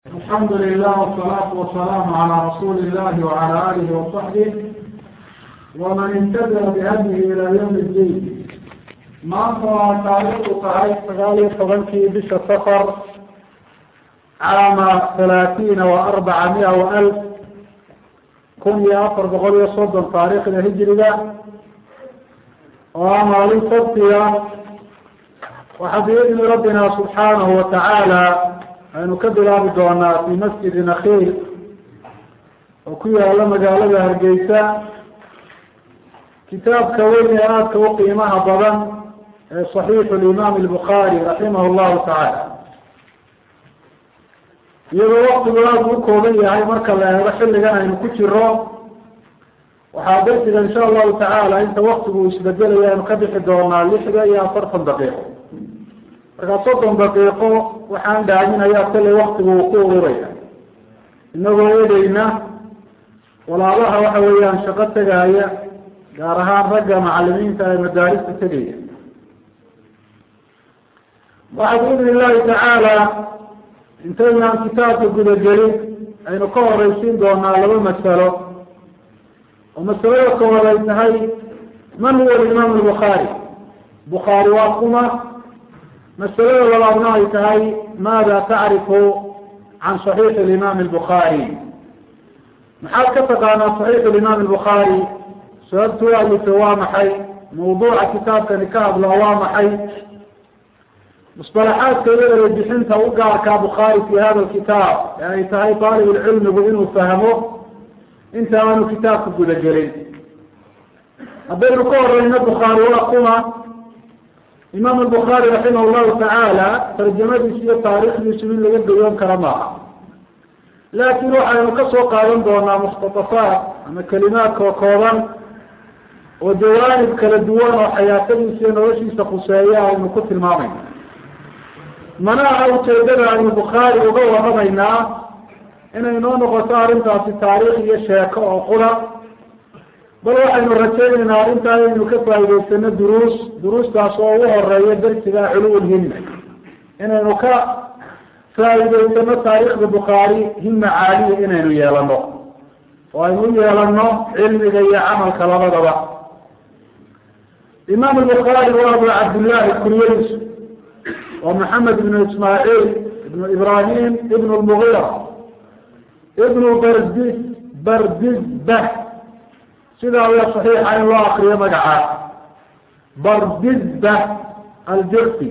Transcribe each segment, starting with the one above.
الحمد لله والصلاة والسلام على رسول الله وعلى آله وصحبه ومن اهتدى بهديه إلى يوم الدين maanta waa taariikhdu tahay sagaal iyo tobankii bisha safar caama halaatiina wa arbaca mia wa alf kun iyo afar boqol iyo soddon taariikhda hijiriga oo ah maalin sabtiga waxaa biidni rabbina subxaanahu watacaala aynu ka bilaabi doonaa fi masjidi nakhiil oo ku yaala magaalada hargeysa kitaabka weyn ee aadka u qiimaha badan ee صaxiixu limaam الbukhaari raximah llahu tacaala iyadoo waktigu aada u kooban yahay marka la eego xilligan aynu ku jiro waxaa darsiga insha allahu tacaala inta waktigu isbedelaya aynu ka bixi doonaa lixda iyo afartan daqiiqo markaa soddon daqiiqo waxaan dhaaminayaa kallay waktigu uu ku ururaya inagoo eegeyna walaabaha waxa weeyaan shaqo tegaya gaar ahaan ragga macalimiinta ee madaarista tegaya waxaa biidni illahi tacaala intaynaan kitaabka gudagelin aynu ka horeysiin doonaa laba masalo oo masalada koowaad ay tahay man huwa alimaam albukhaari bukhaari waa kuma masalada labaadna ay tahay maada tacrifu can صaxiixi alimaam albukhaari maxaad ka taqaanaa صaxiixu alimaam albukhaari sababtu alife waa maxay mawduuca kitaabkani ka hadla waa maxay musطalaxaadka iyo erebixinta u gaarkaa bukhaari fi hada kitaab ee ay tahay aalibulcilmigu inuu fahmo inta aanu kitaabka gudagelin haddaynu ka horeyno bukhaari waa kuma imaam bukhaari raximah llahu tacaala tarjamadiisa iyo taariikhdiisu in laga gayoon kara maaha laakin waxaynu kasoo qaadan doonaa mukhtatafaat ama kelimaadka kooban oo jawaanib kala duwan oo xayaatadiisa iyo noloshiisa khuseeya aynu ku tilmaamayna mana aha ujeedada aynu bukhaari uga waramaynaa inay noo noqoto arrintaasi taariikh iyo sheeko oo qura bal waxaynu rajaynaynaa arrintaa inaynu ka faa'idaysano duruus duruustaas oo ugu horeeya darsiga culuwulhimma inaynu ka faa'idaysano taariikhda bukhaari himma caaliya inaynu yeelano oo aynu u yeelano cilmiga iyo camalka labadaba imaam bukhaari waa abu cabdillahi kuryadiisu waa maxamed ibnu ismaaciil ibnu ibrahim ibnu lmugira ibnu bardis bardisbah sidaa ayaa saxiixa in loo akriyo magacaa bardisbah aljucfi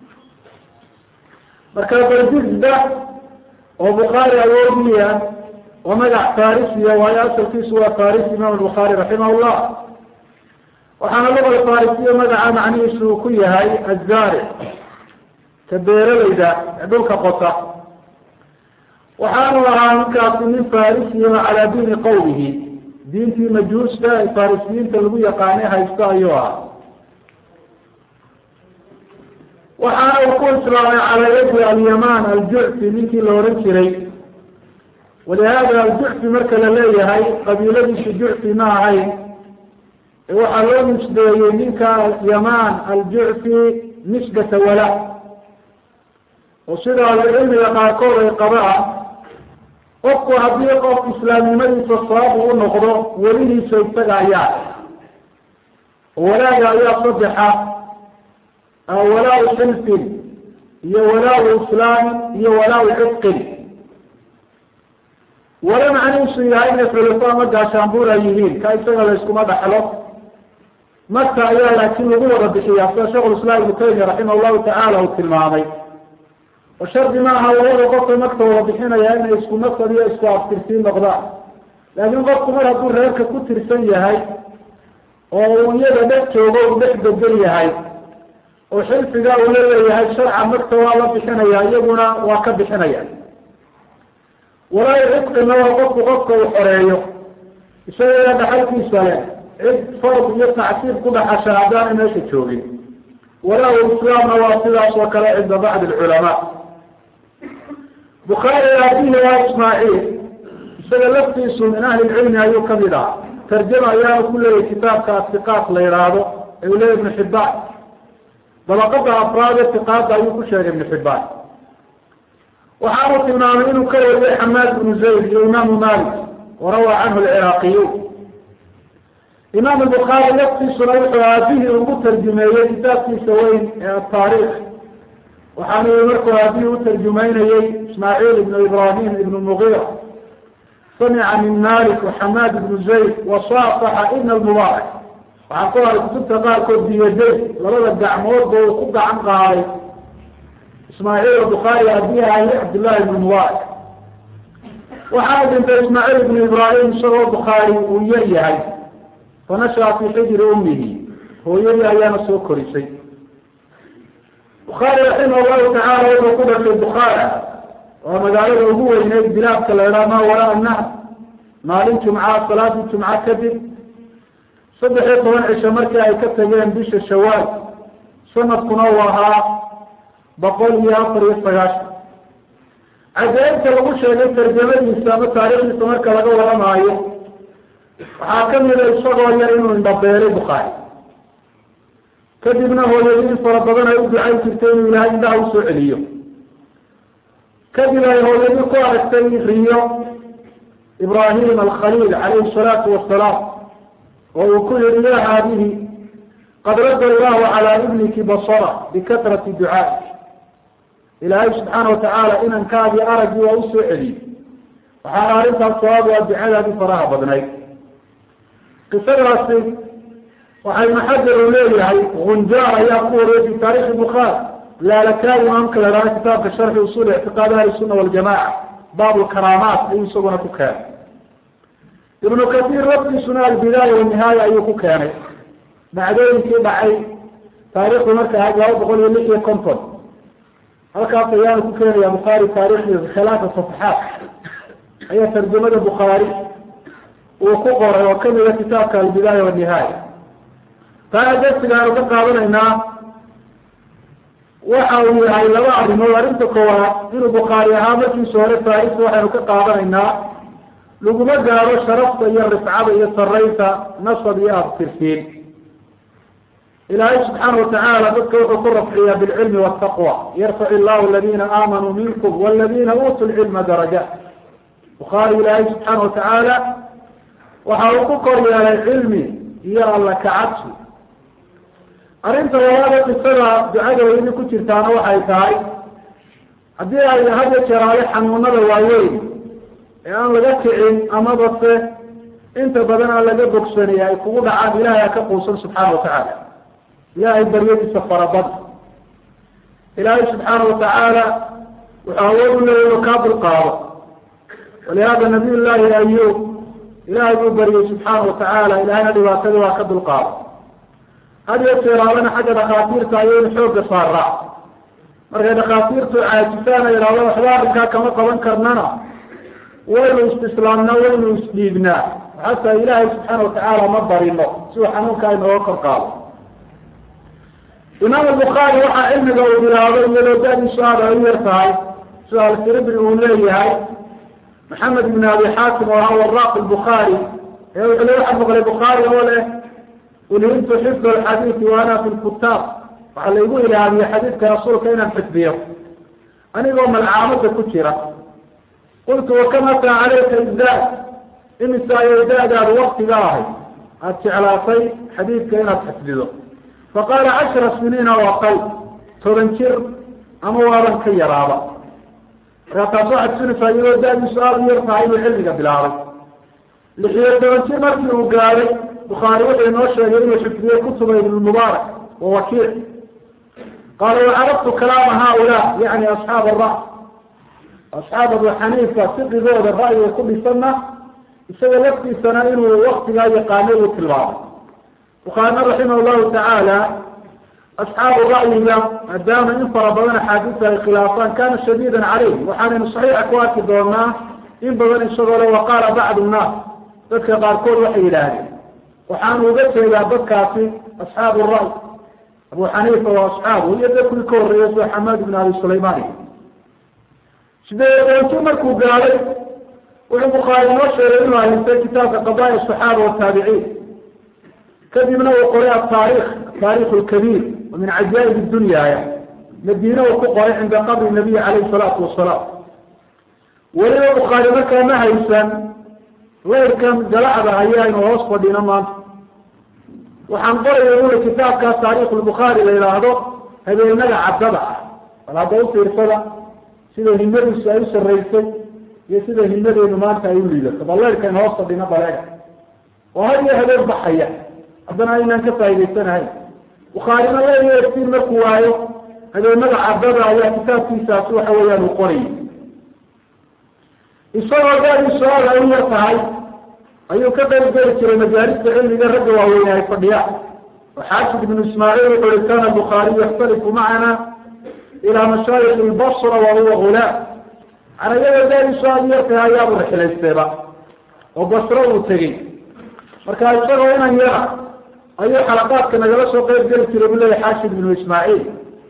marka bardisbah oo bukhaari awoodiya waa magac farisiya waayo asalkiisu waa farisi imam bukhaari raximah llah waxaana luga farisiya magaca macnihiisu uu ku yahay azaric ka beeralayda ee dhulka qota waxaanu ahaa ninkaasi nin farisiya calaa diini qawmihi diintii majuusta ee farisiyiinta lagu yaqaanay haysto ayuu ahaa waxaana uu ku islaamay calaa yadi alyaman aljucfi ninkii la ohan jiray walihada aljucfi marka la leeyahay qabiiladiisu jucfi ma ahayn ee waxaa loo nisbeeyey ninka yaman aljucfi nisbata wala oo sida ahlucilmiga qaarkood ay qabaan qofku haddii qof islaamnimadiisa sababu u noqdo welihiisa isaga ayaa walaaga ayaa saddexa walaa-u xilfin iyo walaa-u islaamin iyo walaa-u cidqin wala macnihiisu yahay inay xulafo ama gaashaanbuur ay yihiin ka isaga la yskuma dhaxlo marka ayaa laakiin lagu wada bixiyaa sida sheekh islaam ibnu taymiya raximah llahu tacaala uu tilmaamay oo shardi maaha labada qofka marka wada bixinaya inay isku nasab iyo isku aftirsiin noqdaan laakiin qofku mar hadduu reerka ku tirsan yahay oo uu iyada dhex joogo uu dhex bedel yahay oo xilfiga uu la leeyahay sharca marka waa la bixinaya iyaguna waa ka bixinaya walaayo cidqina waa qofku qofka uu xoreeyo isaga dhaxalkiisa leh cid fard iyo tacsiib ku dhaxasha haddaanay meesha joogin walaa islaamna waa sidaas oo kale cinda bacdi alculamaa bukhaari aabihi waa ismaaciil isaga laftiisu min ahli lcilmi ayuu kamid ah tarjama ayaana ku leeyahy kitaabka atiqaat la yihaahdo ee uu leeyahy ibnu xibaan dabaqada afraad ee tiqaada ayuu ku sheegay ibnu xibaan waxaanu tilmaamay inuu ka wariyay xamaad bnu zayd iyo imaamu malik warawaa canhu alciraaqiyuun imaam bukhaari laftiisuna wuxuu aabihii ugu tarjumeeyey kitaabkiisa weyn ee ataariikh waxaanu yii markuu aabihii u tarjumeynayey ismaaciil ibnu ibrahim ibnu mugira samica min malik waxamaad ibnu zayd wasaafaxa ibn almubaarak waxaa ku haray kutubta qaarkood biyaday labada gacmoodba uu ku gacan qaaday ismaaciil bukhaari aabihi ahi cabdillahi ibnu mubaarak waxaa dhintay ismaaciil ibnu ibrahim isagoo bukhaari uu yar yahay fanashaa fi xijri ummihi hooyadii ayaana soo korisay bukhaari raximah llahu tacaala wuxuu ku dhashay bukhaara waa magaalada ugu weyneyd bilaadka la idhaha maa waraa nahr maalin jumca salaadii jumca kadib saddex iyo toban cisho markii ay ka tageen bisha shawaal sanadkuna uu ahaa boqol iyo afar iyo sagaashan cajaa'ibta lagu sheegay tarjamadiisa ama taariikhdiisa marka laga waramaayo waxaa kamida isagoo yar inuu indhabeelay bukhaari kadibna hooyadii in fara badan ay u ducayn jirtay inuu ilaahay indhaha usoo celiyo kadib ay hooyadii ku aragtay riyo ibrahim alkhaliil calayhi salaatu wasalaam oo uu ku yihi ya haadihi qad radda allahu calaa ibniki basara bikatrati ducaai ilaahay subxaana watacaala inankaadii araggii waa usoo celiyey waxaana arrintaas sabaab waa ducadaadii faraha badnayd qisadaasi waxay ibnu xajar uu leeyahay gunjaar ayaa ku wariyay fi taarikhi bukhaari laalakaai imaamka la dhahda kitaabka sharxi usul ictiqaad ahli sunna waljamaca baab lkaraamaat ayuu isaguna ku keenay ibnu kasiir laftiisuna albidaaya wanihaaya ayuu ku keenay dhacdooyinkii dhacay taarikhdu marka ahayd laba boqol iyo lix iyo konton halkaas ayaanu ku keenaya bukhaari taarikhdiisa khilaafa safaxaat ayaa tarjamada bukhaari uu ku qoray oo kamida kitaabka albidaaya wanihaaya taana darsiga aanu ka qaadanaynaa waxa uu yahay laba arrimood arrinta koowaad inuu bukhaari ahaa markiisa hore taarikhda waxaynu ka qaadanaynaa laguma gaaro sharafta iyo rifcada iyo saraynta nasab iyo abtirsiin ilaahay subxaana watacaala dadka wuxuu ku rafciyaa bilcilmi wataqwa yarfac illahu aladina aamanuu minkum waladina uutuu lcilma darajaat bukhaari ilaahay subxaana watacaala waxa uu ku kor yeelay cilmi iyo alla kacabsi arrinta labaada qisada ducada weyni ku jirtaana waxay tahay haddii ay had iyo jeeraale xanuunada waaweyn ee aan laga kicin amaba se inta badan aan laga bogsanaya ay kugu dhacaan ilahay ha ka quusan subxaana watacaala ilahay baryadiisa farabada ilaahay subxaana watacaala wuxuu awood u leeya inu kaa dulqaado walihada nabiy llahi ayub ilahay buu baryay subxaana watacaala ilahayna dhibaatadii waa ka dulqaado had iyo jeeraalana xagga dhakhaatiirta ayaynu xooga saaraa markay dhakhaatiirtu caajisaan ay idhahdo waxba arrinkaa kama qaban karnana waynu istislaamnaa waynu isdhiibnaa xataa ilaahay subxaana watacaala ma barino si uu xanuunka inooga kor qaado imaam albukhaari waxaa cilmiga uu bilaabay iyadoo da-diisu aada ay u yar tahay sida alfiribri uu leeyahay maxamed ibn abi xaakim oo ahaa waraaq lbukhaari ee wuxuu le waxaa maqlay bukhaari oo leh ulhimtu xifd alxadiidi wa ana fi lkutaab waxaa laygu ilaamiyey xadiidka rasuulka inaan xifdiyo anigoo malcaamada ku jira qultu wakam ataa calayka izdaad imisa ayay da-daadu waktiga ahay aada jeclaatay xadiidka inaad xifdido faqaala cashara siniina oo aqal toban jir ama waaban ka yaraaba markaa taas waxaad sunaysaa iyadoo da-diisu aada u yar tahay inuu cilmiga bilaabay lixiyo toban jir markii uu gaadhay bukhaari wuxuu inoo sheegay inuu xifdiyey kutuba ibn mubaarak wa wakiic qaala wacarabtu kalaama haulaa yani asxaab ara asxaab abu xaniifa fiqigooda ra'yiga ku dhisanna isaga laftiisana inuu waktigaa yaqaanay uu tilmaamay bukhaarina raximah llahu tacaala asxaabu ra'yiga maadaama in fara badan axaadiista ay khilaafaan kana shadiidan caleyh waxaanaynu saxiixa ku arki doonaa in badan isagoo le waqaala bacdu nnaas dadka qaarkood waxay yidhaahdeen waxaanu uga jeedaa dadkaasi asxaabu ra'y abu xaniifa wa asxaabu iyo dadkii ka horreeyay sida xamaad ibn abi sulayman sideed doonti markuu gaadhay wuxuu bukhaari noo sheegay inuu haystay kitaabka qadaaya asaxaaba wataabiciin kadibna uu qoray ataarikh ataarikh lkabiir wa min cajaa'ib dunyaya madiine uu ku qoray cinda qabri nabiy calayhi salaatu wasalaam weliba bukhaari markaa ma haysan leyrkan galacda ayaaynu hoos fadhino maanta waxaan qoraya uli kitaabkaas taariikh lbukhaari la yidhaahdo habeenada caddada ah bal hadda ufiirsada sida himadiisu ay u saraysay iyo sida himadeenu maanta ay u liidato bal leyrkan hoos fadhino baleega oo had iyo habeen baxaya haddana aynaan ka faa'idaysanahayn bukhaarina leeyo iftiin markuu waayo habeenada caddada ayaa kitaabkiisaasi waxa weeyaan uu qorayay isagoo gaadiisu aad ay u yar tahay ayuu ka qayb geli jiray majaalista cilmiga ragga waaweyne ay fadhiyaan oo xaafid ibnu ismaaciil wuxu uhi kana bukhaariyu yaxtalifu macana ilaa mashaayikh lbasra wa huwa gulaam canayada gaadiisu aada u yar tahay ayaabu rixilaysteeba oo basro uu tegey marka isagoo inan yara ayuu xalaqaadka nagala soo qayb geli jiray bu leeyahy xaashid ibnu ismaaciil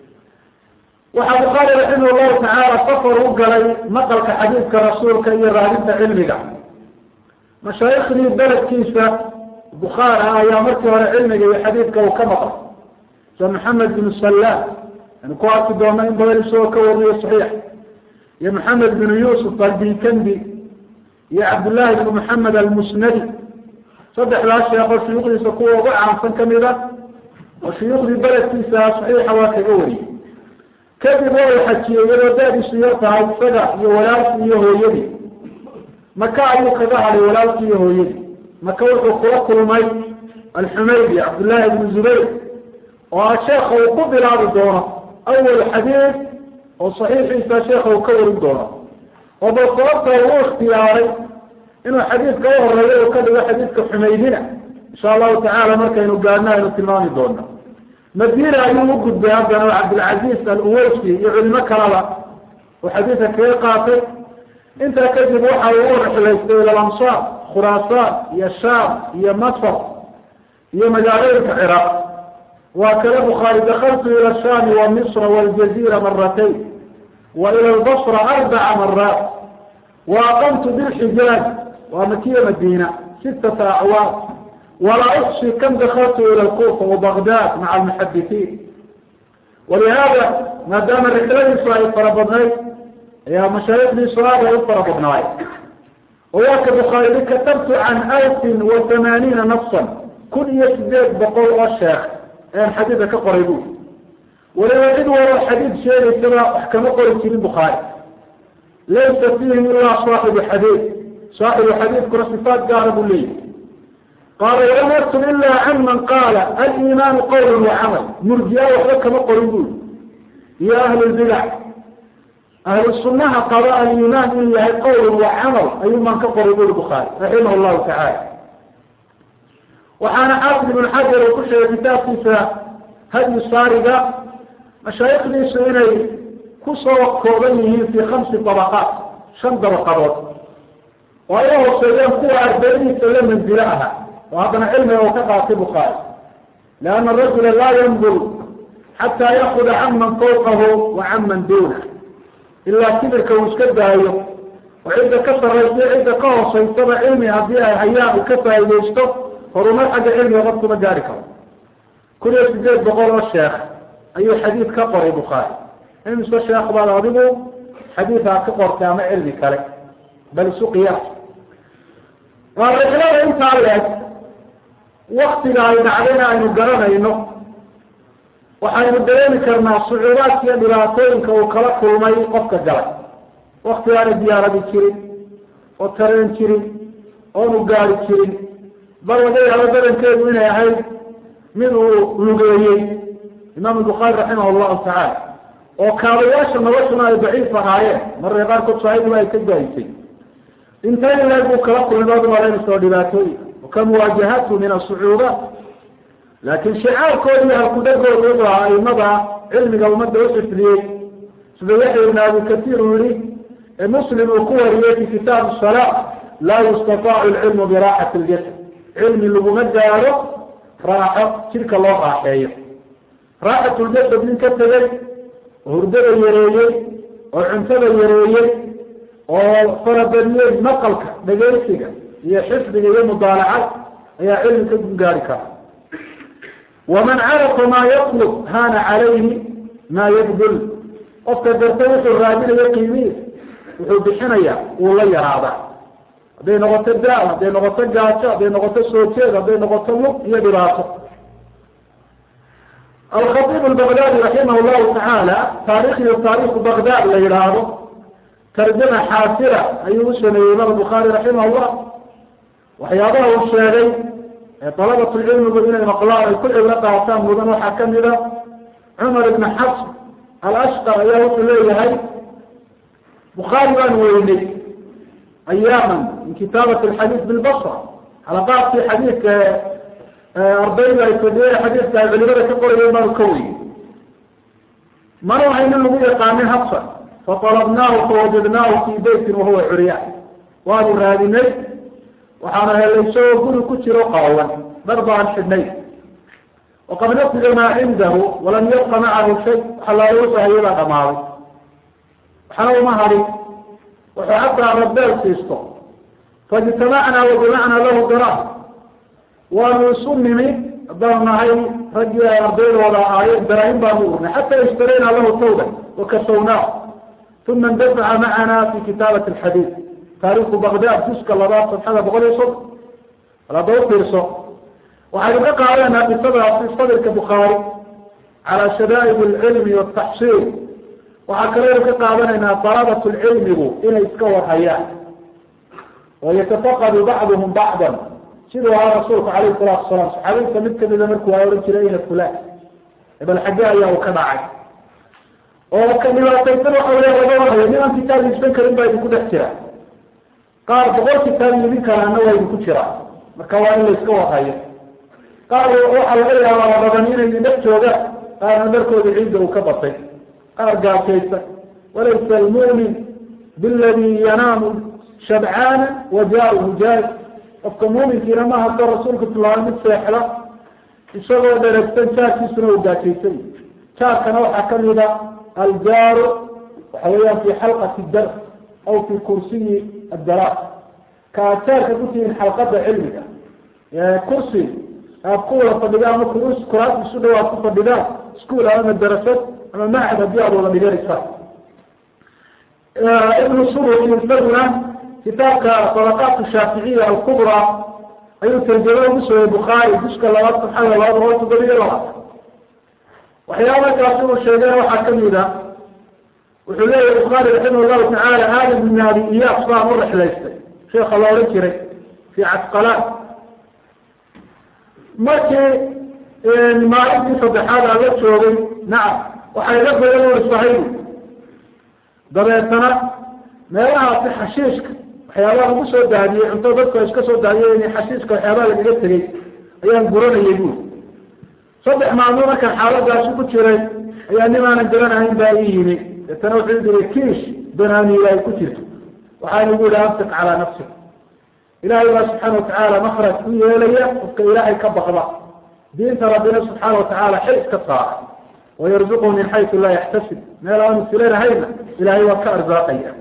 waxaa bukhaari raximah llahu tacaala safar u galay maqalka xadiidka rasuulka iyo raadinta cilmiga mashaayikhdii beledkiisa bukhaar ah ayaa markii hore cilmiga iyo xadiidka uu ka maqal sida maxamed binu salaam anu ku arki doona in badan isagoo ka wariyo saxiix iyo maxamed binu yuusuf albikandi iyo cabdullaahi bnu maxamed almusnadi saddexdaas sheekoo shuyuukhdiisa kuwa ugu caansan kamid a oo shuyuukhdii beledkiisa saxiixa waa kaga wariyey kadib waa u xajiyey iyadoo da-diisu yar tahay isaga iyo walaalkii iyo hooyadii maka ayuu kaga hadhay walaalkii iyo hooyadii maka wuxuu kula kulmay alxumaydi cabdullaahi ibnu zubayr oo ah sheekha uu ku bilaabi doono awal xadiid oo saxiixiisa sheekha uu ka warin doono oo bal sababta uu ikhtiyaaray inuu xadiidka u horeeyo uu ka dhigo xadiidka xumaydina insha allahu tacaala markaynu gaadno aynu tilmaami doono madina ayuu u gudbay haddana oo cabdilcaziz al-uweysi iyo culimo kalaba oo xadiidka kaga qaatay intaa kadib waxa uu u rixilaystay ila lamsaar khuraasaan iyo shaam iyo masr iyo magaalooyinka ciraaq waa kale bukhaari dakaltu ila shaami wa misra waljazira maratayn wa ila lbasra arbaca maraat wa aqamtu bilxijaaj waa makiya madina sitata acwaam walaa uxsi kam dakaltu ila lkufa wabagdad maca almuxadisiin walihada maadaama rixladiisu ay fara badnayd ayaa mashaayikdiisu aad ay u fara badnaay oo waa ka bukhaari katabtu can alfin wa thamaaniina nafsan kun iyo sideed boqol oo sheekh ayaan xadiidka ka qoray bu waliba cid walo xadiid sheegaysaba wax kama qori jirin bukhaari laysa fiihim ilaa saaxibu xadiid saaxibu xadiidkuna sifaat gaara buu leeyahy qaala walam aktub ila can man qaala aliimaanu qawla wacamal murjiya waxba kama qorin bui iyo ahlulbidac ahlu sunaha qaba aliimaan in yahay qowl wa camal ayuu maan ka qoray buri bukhaari raximah llahu tacaala waxaana xaafid ibn xajar uu ku sheegay kitaabkiisa hadyu saariga mashaayikdiisu inay kusoo kooban yihiin fi khamsi dabaqaat shan dabaqadood oo ay hooseeyeen kuwa ardaydiisa la manzilo aha oo haddana cilmiga uu ka qaatay bukhaari lianna arajula laa yandur xataa yaakuda can man fawqahu wa can man duunah ilaa kibirka uu iska daayo oo cidda ka sarraysa cidda ka hoosaysaba cilmi haddii ay hayaan uu ka faaidaysto horumar xagga cilmiga qofkuma gaari karo kun iyo sideed boqol oo sheekh ayuu xadiid ka qoray bukhaari imise sheekh baad adigu xadiidkaa ka qortay ama cilmi kale bal isu qiyaas waa rixlada intaa leeg waktiga ay dhacdayna aynu garanayno waxaynu dareemi karnaa sucuubaadka iyo dhibaatooyinka uu kala kulmay qofka galay wakti aana diyaaradi jirin oo tareen jirin oonu gaari jirin bal laga yaabo badankeedu inay ahayd mid uu lugeeyey imaamu bukhaari raximah allahu tacaala oo kaabayaasha noloshuna ay daciif ahaayeen mararka qaarkood saahidiba ay ka gaayisay intay ilaag buu kala kulmay ad malaynaysa oo dhibaatooyin ka muwaajahatu min asucuubaat laakiin shicaarkooda iyo halkudhagooda wuxuu ahaa aimada cilmiga ummadda u xifdiyey sida yaxya ibn abi katiir uu yihi ee muslim uu ku wariyey fi kitaab salaa laa yustataacu lcilmu biraaxati ljasad cilmi laguma gaaro raaxo jidhka loo raaxeeyo raaxatuljasad nin ka tegey oo hurdada yareeyey oo cuntada yareeyey oo farabadiyey maqalka dhegaysiga iyo xifdiga iyo mudaalacad ayaa cilmi ka gaari kara waman carafa maa yatlub hana calayhi maa yabdul qofka garta wuxuu raadinayo qiimihiisa wuxuu bixinaya wuu la yaraadaa hadday noqoto daal hadday noqoto gaajo hadday noqoto soo jeed hadday noqoto lug iyo dhibaato alkhaطib albagdadi raximah llahu tacaala taarikhdiyo taarikhu bagdad la yidhaahdo tarjama xaasira ayuu u sameeyey imaam bukhaari raximah llah waxyaabaha uu sheegay ee dalabatulcilmigu inay maqlaan ay ku cibro qaataan mudan waxaa kamida cumar ibn xafs alashqar ayaa wuxuu leeyahay bukhaari baan weynay ayaaman min kitaabat alxadiid bilbasra xalaqaadkii xadiidka ardayda ay fadiyeen xadiidka ay culimada ka qorayeen baanu ka weynay mana waxayna lagu yaqaanin habsan faطalabnaahu fawajadnaahu fii beytin wahuwa curyaan waanu raadinay waxaana helay isagoo guri ku jiro qaawan dhar baan xidhnay waqad nafida maa cindahu walam yabqa macahu shay waxa looga sahayay baa dhamaaday waxna uma hadin wuxuu xataa rabeel siisto faijtamacnaa wajamacnaa lahu dara waanu isu nimi haddaan nahay raggii ay ardaydooda ahaayeen daraahim baanu urnay xataa ishtarayna lahu tawba wakasawnaa uma indafaca macana fi kitaabat alxadiid taariku bagdad juska labaad sabxada boqol iyo soddon bal hadda ufiirso waxaynu ka qaadanaa qisadaasi sadirka bukhaari calaa shadaa'ib alcilmi wataxsiil waxaa kaleynu ka qaadanaynaa dalabat lcilmigu inay iska warhayaan oo yatafaqadu bacduhum bacdan siduu ahaa rasuulku calayhi salaatu wasalaam saxaabiinta mid kamida markuu a ohan jiray ina fulan ebal xagge ayaa uu ka dhacay oo ka dhibaataysan waxa wey laga warhayo nin aan kitaab iibsan karin baa idinku dhex jira qaar boqol kitaab iibin karaana waa idinku jira marka waa in la iska warhayo qaar waxaa laga yaabaa badan inay dhex joogaan qaarna dharkooda ciidda uu ka batay qaar gaajaysan walaysa almu'min biladi yanaamu shabcaana wa jaaruhu jaari qofka muuminkiina maaha soo rasuulka tilmaamay mid seexda isagoo dheregsan jaarkiisuna uu gaajaysan jaarkana waxaa kamida aljaaru waxa weeyaan fi xalqati dars aw fi kursiyi adaraas ka aad jaarka ku tihiin xalqada cilmiga kursi aad ku wada fadhidaan ama kuraas isu dhow aad ku fadhidaan iskuol ama darasad ama macad haddii aad wada dhiganaysaan ibnu suruki isaguna kitaabka sadaqaat shaaficiya alkubra ayuu tarjamo ugu sooyey bukhaari juska labaad saxada labaad boqol toddoba iyo labaatan waxyaaba kaasi uu sheegeen waxaa kamid a wuxuu leeyahy bukhaari raximah llahu tacaala aadam ibn abi iyaas baan u rexlaystay sheekha la odhan jiray fi casqalaan markii maalintii saddexaad aan la joogay nacam waxay la badan uri sahibu dabeetana meelahaasi xashiishka waxyaabaha lagu soo daadiyey cunto dadku ay iska soo daadiyeen xashiiska waxyaabaha lagaga tegey ayaan guranayay buuri saddex maalmood markaan xaaladaasi ku jiray ayaa nin aanan garanahayn baa ii yimi deetana wuxuu diri kiish banaaniila ay ku jirto waxaan igu yihi amsik calaa nafsik ilaahay baa subxaana watacaala makraj ku yeelaya qofka ilaahay ka baqda diinta rabbina subxaana watacaala xil iska saara wayarzuqhu min xaysu laa yaxtasib meel aanu filanahayna ilahay waa ka arsaaqaya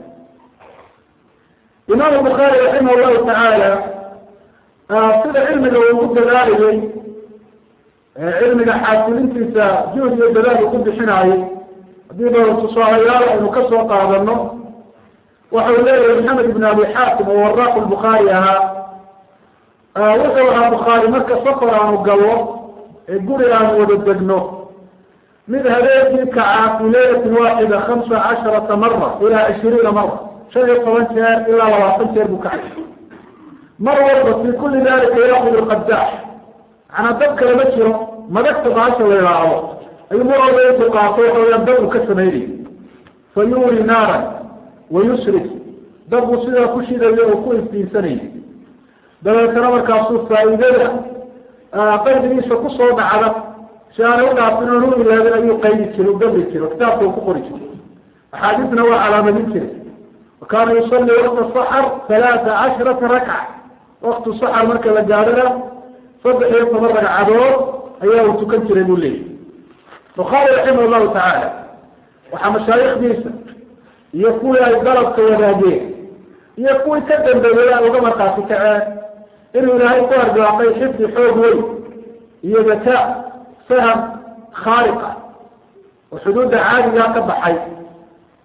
imaam bukhaari raximah llahu tacaala sida cilmiga uu ku dadaalayey cilmiga xaasilintiisa juhd iyo dadaal uu ku bixinaayey haddii ba tusaalayaal aynu ka soo qaadano waxau leeyahay maxamed ibn abi xaakim oo waraaqu bukhaari ahaa wuxuu ahaa bukhaari marka safar aanu gallo ee guri aanu wada degno mid habeenkii kacaa fi laylatin waaxida hamsa casharata mara ilaa ishiriina mara shan iyo toban jeer ilaa labaatan jeer buu kacay mar walba fi kuli dalika yaakud lqadaax macnaa dad kale ma jiro madagta baasha la ilaahdo ayuu mar walba intuu qaato waxa weyaan dad uu ka samaynayay fa yuuri naaran wayusrik dad buu sidaa ku shidayo oo ku iftiinsanayay dabeetana markaasuu faa'iidada qalbigiisa kusoo dhacda si aanay udhaafin oon u ilaabin ayuu qaydi jiray u gabri jiray kitaabka uu ku qori jiray axaadiisna waa calaamadin jiray wakaana yusalli wakta saxar halaata casharata rakca waktu saxar marka la gaadhana saddex iyo toban ragcadood ayaa uu tukan jiray buu leeyahy bukhaari raximah llahu tacaala waxaa mashaayikdiisa iyo kuwii ay dalabka wadaageen iyo kuwii ka dambeeyey ay uga markaasi kaceen inuu ilaahay ku argaaqay xifdi xoog weyn iyo zakaa faham khaaliq ah oo xuduudda caadigaa ka baxay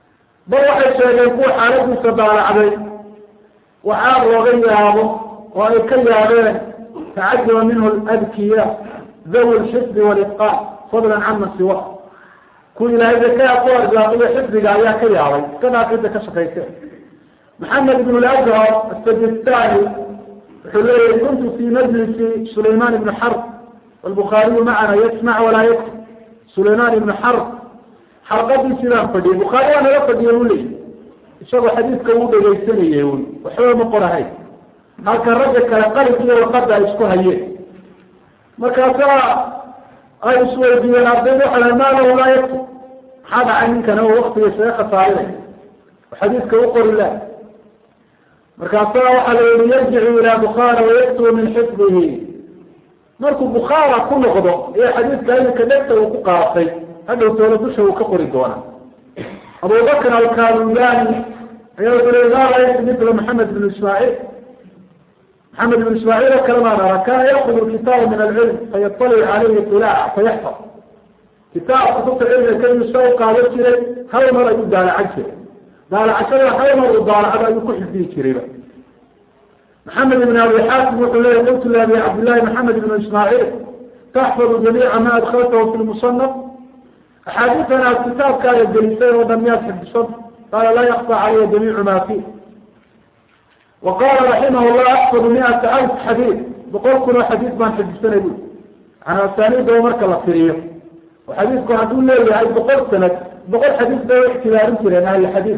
bal waxay sheegeen kuwa xaaladiisa daalacday waxaa looga yaabo oo ay ka yaabeen tacajuba minhu adkiya dawi lxifdi walitqaan fadlan cama siwa kuwa ilaahay zakaa ku arsaaqiyo xifdiga ayaa ka yaabay iska dhaafida ka shaqayse maxamed ibn lazhar asajistani wuxuu leeyahy kuntu fi majlisi sulayman ibn xarb walbukhaariyu macana yasmac walaa yaktub sulayman ibn xarb xalqadii sidaan fadhiyay bukhaari waa naga fadhiyay u leeyahy isagoo xadiidka uu dhegaysanayay un waxba ma qorahayn halka ragga kale qalinkiiyo warqada ay isku hayeen markaasaa ay isweydiiyeen ardayda waxa laha maa lahu laa yaktub maxaa dhacay ninkana oo waktiga isaga khasaarinay oo xadiidka u qori lah markaasaa waxaa la yihi yarjicu ilaa bukhaara wayaktubu min xifdihi markuu bukhaara ku noqdo ee xadiidka iminka dhegta uu ku qaatay hadhow toola dusha uu ka qori doona abubakr alkaluyani ayaa wuxu le laa laysa mila maxamed bn ismaaciil maxamed ibn ismaaciil oo kale maan ara kana yakud kitaaba min alcilm fayatalic caleyhi ilaaca fayaxfad kitaab kutubta cilmiga keliyu sa u qaadan jiray hal mar ayuu daalacan jiray daalacashada hal mar uu daalacdo ayuu ku xifdiyi jirayba maxamed ibn abi xaakim wuxuu leeya qultu liabi cabdillahi maxamed ibn ismaaciil taxfadu jamiica ma adkaltahu fi lmusanaf axaadiitan aad kitaabkaaga gelisay oo dhan miyaad xifdisan qaala laa yakfa calaya jamiicu ma fi wa qala raximah llah axfadu miata alf xadiid boqol kun oo xadiid baan xifdisanay bu an asaaniidaba marka la firiyo oo xadiidku hadduu leeyahay boqol sanad boqol xadiid bay u ictibaarin jireen ahli xadiid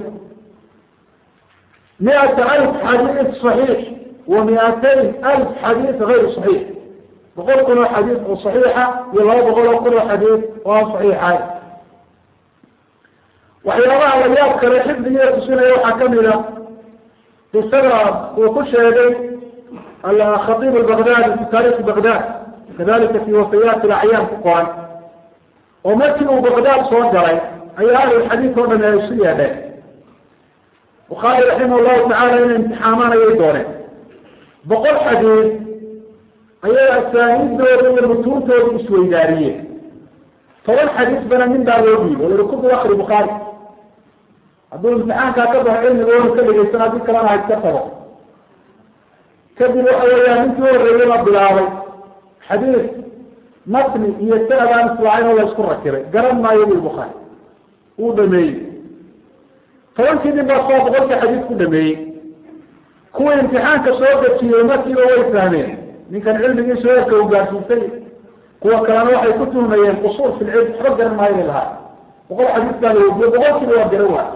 miata alf xadiid صaxiix wa miatayn alf xadiid gayr صaxiix boqol kun oo xadiid oo صaxiixa iyo laba boqol oo kun oo xadiid oo aan صaxiixayn waxyaabaha la yaab kale xifdigiia tusinaya waxaa kamid a qisada uu ku sheegay khaiib albagdadi fi taarikhi bagdad kadalika fi wafayaat alacyaan ku qoran oo markii uu bagdad soo galay ayaa ahlulxadiid oo dhami ay isu yeedheen bukhaari raximah llahu tacala inay imtixaamaan ayay dooneen boqol xadiid ayay asaaniiddooda iyo mutuuntooda isweydaariyeen toban xadiid bana min baa loo dhiibo lahi kudu akri bukhaari hadduu imtixaankaa ka baxo cilmiga oonu ka dhegeysan haddii kalena ha iska tago kadib waxa weeyaan ninkii horreeyey la bilaabay xadiid matni iyo sanad aan islaacayn oo la isku rakibay garan maayo bui bukhaari wuu dhameeyey tobankii nin baa soo boqolkii xadiid ku dhameeyey kuwii imtixaanka soo dejiyey markiiba way fahmeen ninkan cilmigiisu heerka uu gaarsiisay kuwa kalena waxay ku tuhmayeen qusuur fi lcilm waxba garan maayo bay lahaa boqol xadiid baa la weydiye boqolkiiba waa garan waay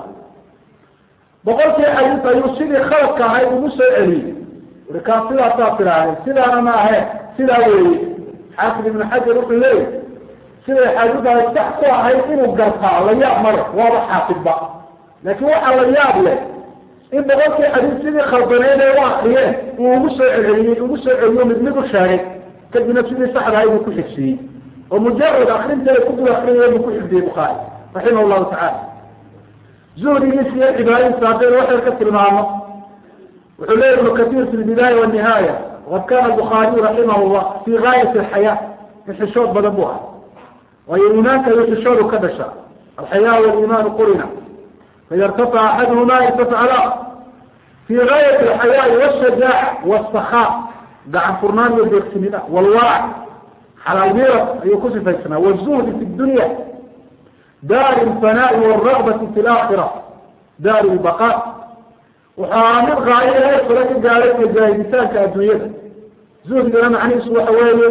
boqolkii xadiid ayuu sidii khaladka ahayd ugu soo celiyey uri kaa sidaasaa tiraahday sidaana ma ahe sidaa weeye xaafid ibnu xajar wuxuu leeyahy siday xadiidaas sax ku ahayd inuu gartaa la yaab male waaba xaafidba laakiin waxaa la yaab leh in boqolkii xadiid sidii khaldaneyd ee u akriyeen uu ugu soo celceliyey ugu soo celiyo mid mid u sheegay kadibna sidii saxda ahayd uu ku xigsiiyey oo mujarad akrinteeda ku dul akriyay buu ku xigdiyey bukhaari raximah llahu tacala zuhdigiisa iyo cibaadadiisa haddaynu waxyar ka tilmaamo wuxuu leeya ibnu katiir fi lbidaaya wanihaaya waqad kana albukhaariyu raximah llah fi gaayati alxayaa in xishood badan bu ahay waayo iimaanka iyo xishoodu ka dhasha alxayaa waliimaanu qurina faida irtafaca axaduhuma irtafaca la fi gaayati alxayaai washajaaca wasakhaa gacan furnaan iyo deeqsinida walwarac xalaal miirad ayuu ku sifaysnaa wazuhdi fi dunya daari lfanaai waalragbati fi laakhira daari lbaqa wuxuu ahaa mid qaayo heer kale ka gaaday majaahiditaanka adduunyada zuhdigana macnihiisu waxa weeye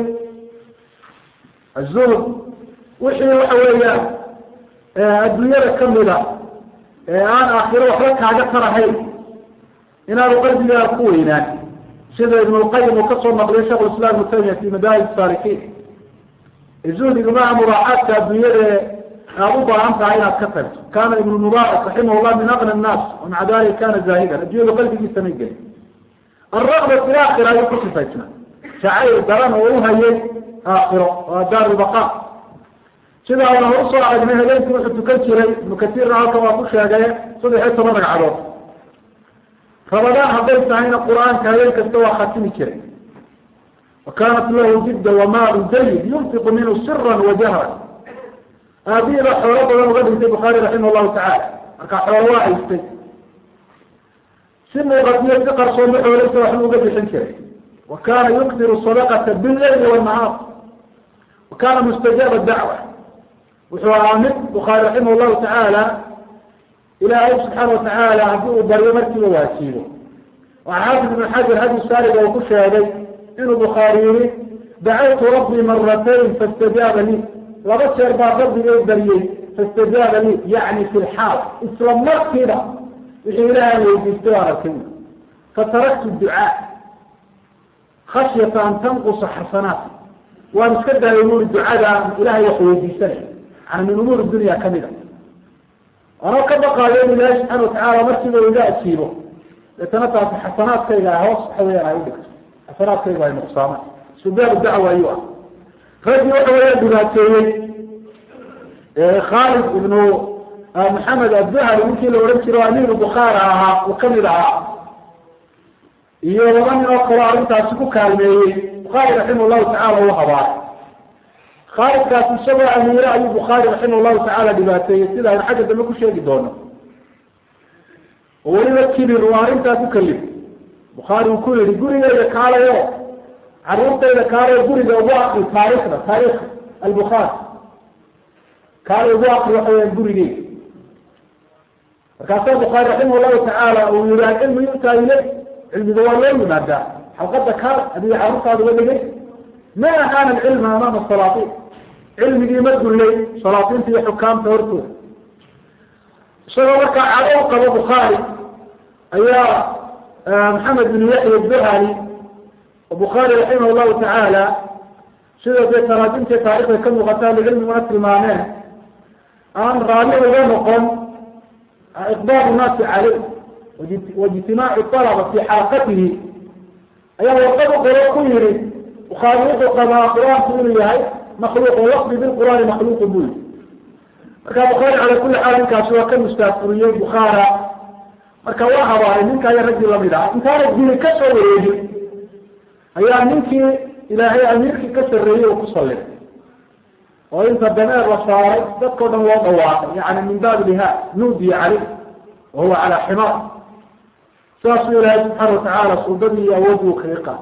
azuhd wixii waxa weeyaan adduunyada kamida ee aan aakhiro waxba kaaga tarahayn inaanu qalbigaa ku weynaan sida ibn lqayim uu kasoo naqliyo shekh islam ibnu taymiya fi madaahib saalikiin zuhdiga maha muraacaadka adduunyada aad u baahan tahay inaad ka tagto kana ibn mubaarak raximah llah min aqna nnaas wamaca dalika kana zaahidan adduunyadu qalbigiisa may gelin alraqba fi laakhira ayuu ku sifaysna jacayl daran oo u hayay aakhiro waa daar lbaqa sidaa una hor usoo aragnay habeenkii wuxuu tukan jiray ibnu katiirna halkan waa ku sheegay saddex iyo toban ragcadood rabadaan hadday tahayna qur-aanka habeen kasta waa khatimi jiray wa kanat lahu jidda wamaalu jayid yunfiqu minhu sira wajahra aabihiiba xoolo badan uga dhintay bukhaari raximah llahu tacala marka xoolo waa haystay si muuqatiyo si qarsooma xooleysa waxbuu uga bixin jiray wa kana yukdiru sadaqata billayli wanahaar wa kana mustajaaba dacwa wuxuu ahaa mid bukhaari raximah llahu tacaala ilaahay subxaana watacaala haddii uu baryo markiiba waajiibo waxaa xaafid ibn xajar hadi saariga uu ku sheegay inuu bukhaari yihi dacawtu rabbii maratayn faاstajaaba lii laba jeer baa rabbigay baryey faاstajaaba lii yacni fi lxaal isla markiiba wixii ilaahay weydiistay waan arkay fataraktu ducaa khashyata an tanqusa xasanaat waan iska daayay buri ducada ilahay wax weydiisanay yani min umuur dunya kamid a anoo ka baqaayo in ilaahi subxaana watacaala markiiba iga ajiibo deetana taasi xasanaadkayga hoos waxa weyaan ay udhigto xasanaadkayga ay nuqsaamaan subaabu dacwa ayuu ah raggii waxa weeyaan dhibaateeyey khaalid ibnu maxamed adduhali ninkii la odhan jiro amiiru bukhaara ahaa uu kamid ahaa iyo laba nin oo kaloo arrintaasi ku kaalmeeyey bukhaari raximah llahu tacala u habaaray khaalidkaasi isagoo amiire ayuu bukhaari raximah llahu tacaala dhibaateeyey sida aynu xagga dambe ku sheegi doono oo weliba kibir uu arrintaa ku kalif bukhaari uu ku yihi gurigeyda kaalayo caruurtayda kaalayo guriga ugu akri taarikhda taarikh albukhaari kaala ugu akri waxa weyaan gurigeyda markaasaa bukhaari raximah llahu tacaala uu yihi alcilmu yu'taa ilay cilmiga waa loo yimaadaa xalqada kaal adiga carruurtaada uga dhigay ma ahaana alcilma amaama salaatiin cilmigii ma dullay salaatiinta iyo xukaamta hortooda isagoo markaa cado u qabo bukhaari ayaa maxamed bin yaxya duhali oo bukhaari raximah llahu tacaala sida dee taraajimta taarikhda ka muuqataa licilmiguna tilmaameen aan raali uga noqon iqbaalu naasi caleyh waijtimaacu alaba fi xalaqatihi ayaa warqad u qoro ku yihi bukhaari wuxuu qabaa qur-aanku inuu yahay makhluuq oo lafdi bilqur'aani makhluuqu buu yihi marka bukhaari cala kuli xaal ninkaasi waa ka mustaafuriyey bukhaara marka waa habaaray ninkaa raggii lamid ah intaana dili ka soo wareegin ayaa ninkii ilaahay amiirkii ka sarreeyey uu ku salliday oo inta dameer la saaray dadkao dhan loo dhawaaqay yani min baab liha nuudiya caleyh wa huwa calaa ximaar saasuu ilaahay subxaana watacaala suldadii iyo awoodii u kaga qaatay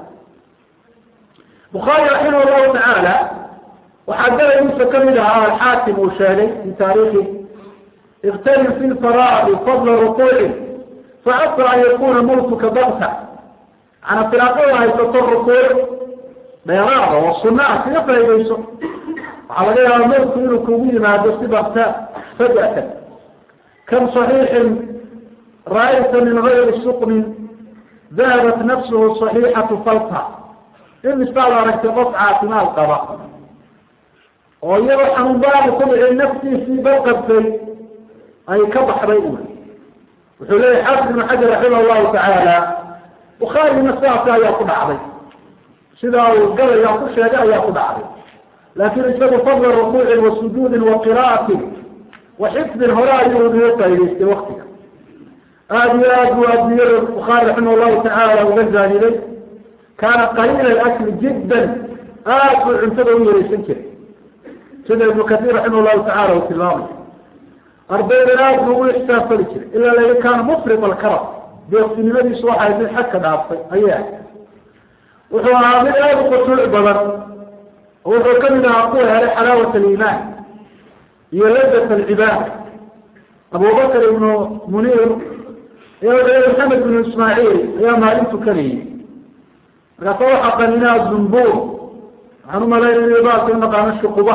bukhaari raximah llahu tacaala waxaa dalagiisa kamid ahaa alxaakim uu sheegay fi taarikhi iktanim fi lfaraadi fadla rukuuci facasa an yakuna mawtuka bakta ana firaaqada haysato rukuuc dheeraada oo sunna ah kaga faa'idayso waxaa laga yaabaa mawtku inuu kugu yimaado si bakta fajatan kam صaxiixin ra'ayta min gayri suqmin dahabat nafsuhu صaxiixatu falta in misaad aragtay qof caafimaad qaba oo iyadoo xanuunbaabu ku dhicin naftiisii balqabtay ay ka baxday uli wuxuu leeyahy xaafid ibnu xajar raximah llahu tacaala bukhaarigina sidaasi ayaa ku dhacday sidaa uu galaya ku sheegay ayaa ku dhacday laakin isagu fadla rukuucin wa sujuudin wa qira'atin wa xifdin hore ayuu uga faa'idaystay waktiga aada iyo aad buu adiyada bukhaari raximah llahu tacaala uga zaahiday kaana qaliila akli jiddan aad buu cuntada u yareysan jiray sida ibnu katiir raximah llahu tacala uu tilmaamay ardaydan aad buu ugu ixsaafali jiray ilaa laga kaana mufrid alkarab deeqsinimadiisu waxay mid xagka dhaaftay ayaa wuxuu ahaa mid aada u khushuuc badan oo wuxuu kamid ahaa kuwa helay xalaawat aliimaan iyo ladat alcibaada abubakr ibnu muniir iyo maxamed bnu ismaaciil ayaa maalin tukanayay markaasa waxaa qaninaa zumbuur waxaan umalaynaya baalka unaqaano shuquba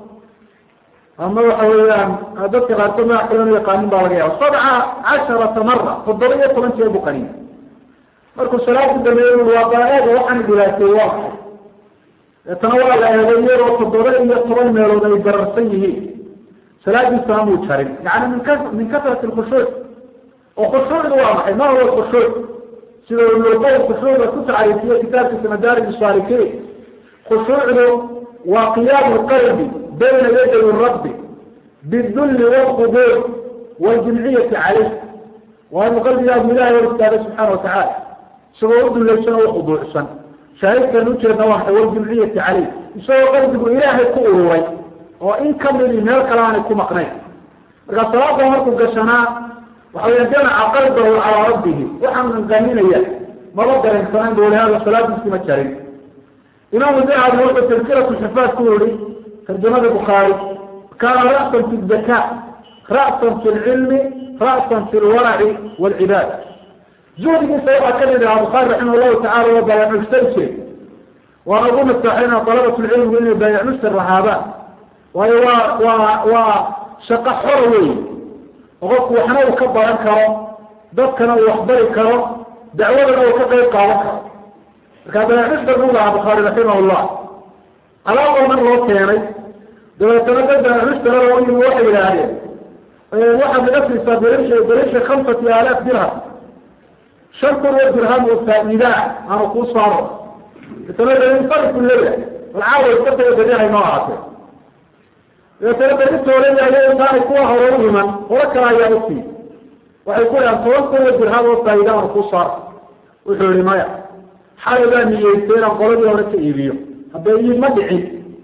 ama waxa weeyaan dadka qaarkood magac kale anu yaqaanin baa laga yaaba sabca casharata mara toddoba iyo toban jeer buu qaniya markuu salaadku dameeyey ui waa baa-eega waxaan dhibaateeyey waa maxay deetana waa la eegay iyadoo toddoba iyo toban meelood ay bararsan yihiin salaadiisana muu jarin yani min ka min kasrati lkhushuuc oo khushuucdu waa maxay ma huwa khushuuc sida ibnulqayim khushuucda ku tacriifiye kitaabkiisa madaarij saalikiin khushuucdu waa qiyaamu lqalbi bayna yaday rabbi bidulli walqubuur waljimciyati caleyh waa inu qalbigaagu ilahay hor istaaga subxaana watacala isagoo u dulaysan oo ukhuduucsan shaahidkan ujeedna waa maxay waljimciyati caleyh isagoo qalbigu ilaahay ku ururay oo in kamidi meel kale aanay ku maqnayn markaa salaada markuu gashanaa waxa weya jamaca qalbahu calaa rabbihi waxaan qanqaninaya maba dareensanayn bu hada salaadiisi ma jarin imaamu dahabi wuxuu tadkiratu xifaad ku yihi tarjamada bukhaari kaana ra'san fi zaka ra'san fi lcilmi ra'san fi lwaraci waalcibaad zuhdigiisa waxaa ka mid ahaa bukhaari raximah llahu tacala waa baayacmushtar jire waana ugu nasaxayna dalabat lcilmigu inay baayacmushtar lahaadaan waayo waa waa waa shaqo xora wey oo qofku waxna uu ka baran karo dadkana uu waxbari karo dacwadana uu ka qayb qaadan karo markaa baayacmushtar buu lahaa bukhaari raximah llah alaab oo dhan loo keenay dabeetana dad baayacmushtara oo yimi waxay yidhaahdeen waxaad naga siisaa berish berisha khamsati aalaaf dirham shan kun oo dirham oo faa-iidaa aanu kuu saaro dabeetana leya alcaawa iskataga berihay noo ahaatee dabeetana beritoolaya intaanay kuwa hore u iman horo kale ayaa usii waxay ku dhahaan toban kun oo dirham oo faa-iida aanu kuu saaro wuxuu yihi maya xalay baa niyeystay inaan qoladii hore ka iibiyo haddee iib ma dhicin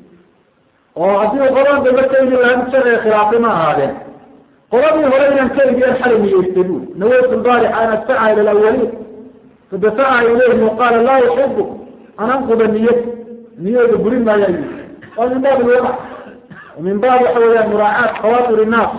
oo haddii u qoladan dambe ka iibin lahaa mid sharciga khilaafay ma ahaadeen qoladii hore inaan ka iibiyaan xalay niyeystay bui nawaytu lbaarixa an adfaca ila alawaliin fadafaca ilayhim waqaala laa uxibu an anquda niyad niyada burin maayaa yii waa min baab lwadac min baab waxa weeyaan muraacaat khawaatir innaas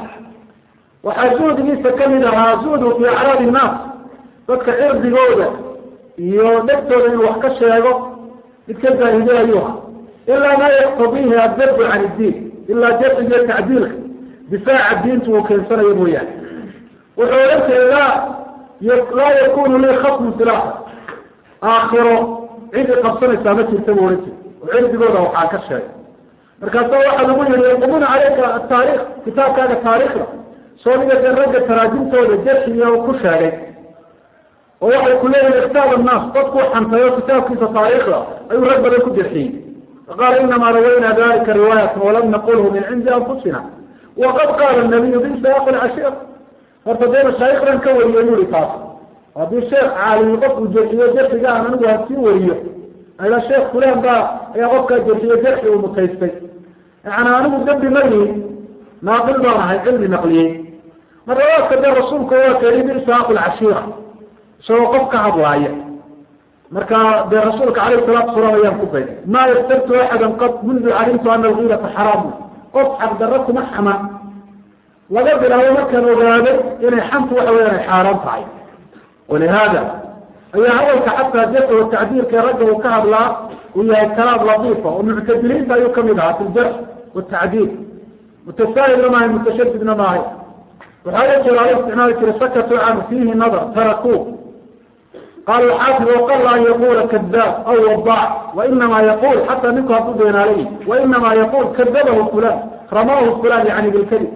waxaa zuhdigiisa kamid ahaa zuhdu fi acraad innaas dadka cirdigooda iyo dhegtooda inuu wax ka sheego mid ka zaahiday ayuha ilaa maa yaqtadiihi adabbu can iddiin ilaa jarciga iyo tacdiilka difaaca diintu uu keensanayo mooyaane wuxuu ohan jiray laa laa yakunu lii khasmun fi laakhir aakhiro cidi qabsanaysaa ma jirta buu ohan jiray oo cirdigooda waxaan ka sheegay markaasa waxaa lagu yihi yaqumuna caleyka ataarikh kitaabkaaga taariikhda soo dhiga ragga taraajimtooda jarxiga ku sheegay oo waxay ku leeyihin kitaab annaas dadku xantayo kitaabkiisa taariikhda ayuu rag badan ku jarxiyey faqaala inamaa rawayna dalika riwaayatan walam naqulhu min cindi anfusina waqad qaala nabiyu bisaaq lcashir horta dee mashaayikdan ka wariyo yuri taas haddii sheekh caalimi qofku jarxiyo jarxiga aan anigu hasii wariyo ila sheekh fulan baa ayaa qofkaa jarxiyo jarxi uu mutaystay yani anigu dambi ma lihin naaqil baan ahay cilmi naqliyey marlabaadka dee rasuulku waa keli bisaaq lcashiira isagoo qof ka hadlaaya marka dee rasuulka alayh salaatu salaam ayaan ku bay maa yastabtu axadan qad mundu calimtu ana algiirata xaraamu qof xaqdarro kuma xaman laga bilaabo markaan ogaaday inay xantu waxa weyan ay xaaraan tahay walihaada ayaa hadalka xataa jarka wa tacdiirka ragga uu ka hadlaa uu yahay kalaam latiifa oo muctadiliinta ayuu kamid ahaa fi ljarx watacdiil mutasaahilna maahay mutashadidna maahay waxaa la jira ala isticmaali jiray sakatu can fiihi nadar tarakuu qaala xaafid waqala an yaqula kadaab aw wadac wainama yaqul xataa ninku hadduu beenaalay wainama yaqul kadabahu fulan ramahu fulan yani bilkadib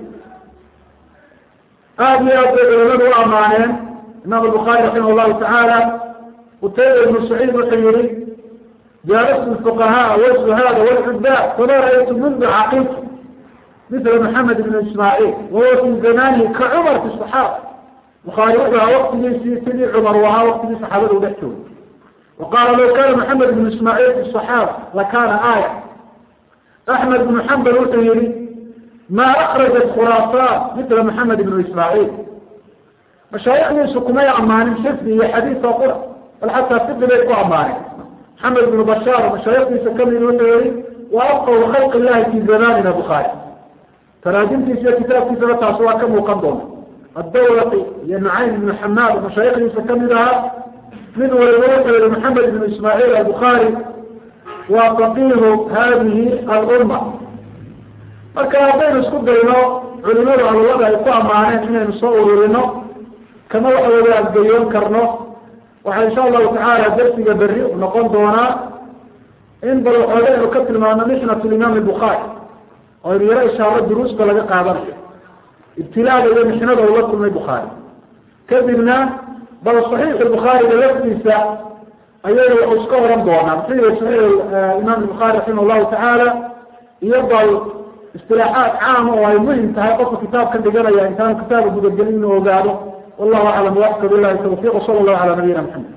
aada iyo aad bay culamadu u amaaneen imaam الbخarي raximah الlahu taعaalى qutayba ibnu saciid wuxuu yihi jaalastu الfuqahaء wالزuhaad wاlcubad fama ra'aytu mundu caqid mila mحamed ibn ismaaعiil wahuwa fi zamanihi kacumar fi صaxaaba bukhaari wuxuu ahaa waktigiisii sidii cumar u ahaa waktigii saxaabada u dhex joogay waqaala law kana maxamed ibn ismaaعiil fi صaxaaba lakana aaya axmed ibnu xambal wuxuu yihi ma akrajat khuraasaan mila maxamed ibnu ismaaعiil mashaayikdiisu kumay amaanin xifdi iyo xadiis oo qura bal xataa fiqi bay ku amaaneen maxamed ibnu bashaar mashaayikdiisa kamid wuxuu yihi wa afqahu khalq illahi fi zamanina bukhaari taraajimtiisa iyo kitaabkiisaba taasi waa ka muuqan doonta addawlaqi iyo nucaym ibnu xamaad mashaayikdiisa kamid ahaa mid waliba wuxuu yihi maxamed ibnu ismaaciil albukhaari waa faqiihu hadihi alumma marka haddaynu isku dayno culimadu alwada ay ku amaaneen inaynu soo ururino kama waxa weya adgayoon karno waxaa insha allahu tacaala darsiga berri u noqon doonaa in bal waxooga aynu ka tilmaano mixnat limaam bukhaari oo aynu yaro ishaaro duruusta laga qaadanayo ibtilaaga iyo mixnada ula kulmay bukhaari kadibna bal saxiix bukhaariga laftiisa ayaynu wax iska oran doonaa muxuu yihi saxiix imaam bukhaari raximah llahu tacaala iyo bal istilaaxaad caama oo ay muhim tahay qofka kitaabkan dhiganaya intaanu kitaabka gudagelin inuu ogaado والله أعلم وأحسب الله التوفيق وصلى الله على نبينا محمد